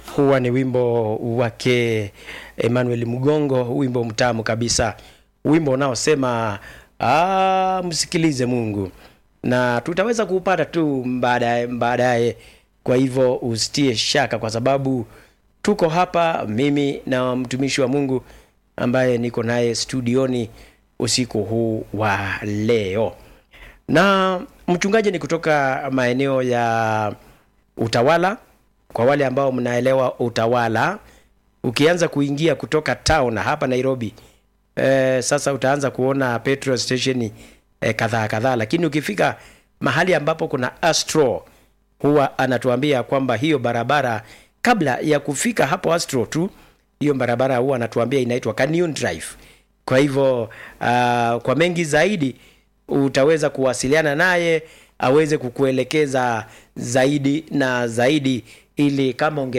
huwa ni wimbo wake Emmanuel Mgongo, wimbo mtamu kabisa, wimbo unaosema ah, msikilize Mungu, na tutaweza kuupata tu baadaye baadaye. Kwa hivyo usitie shaka, kwa sababu tuko hapa, mimi na mtumishi wa Mungu ambaye niko naye studioni usiku huu wa leo, na mchungaji ni kutoka maeneo ya Utawala. Kwa wale ambao mnaelewa Utawala, ukianza kuingia kutoka town hapa Nairobi eh, sasa utaanza kuona petrol station eh, kadhaa kadhaa, lakini ukifika mahali ambapo kuna Astro huwa anatuambia kwamba hiyo barabara kabla ya kufika hapo Astro tu, hiyo barabara huwa anatuambia inaitwa Canyon Drive. Kwa hivyo uh, kwa mengi zaidi utaweza kuwasiliana naye aweze kukuelekeza zaidi na zaidi, ili kama unge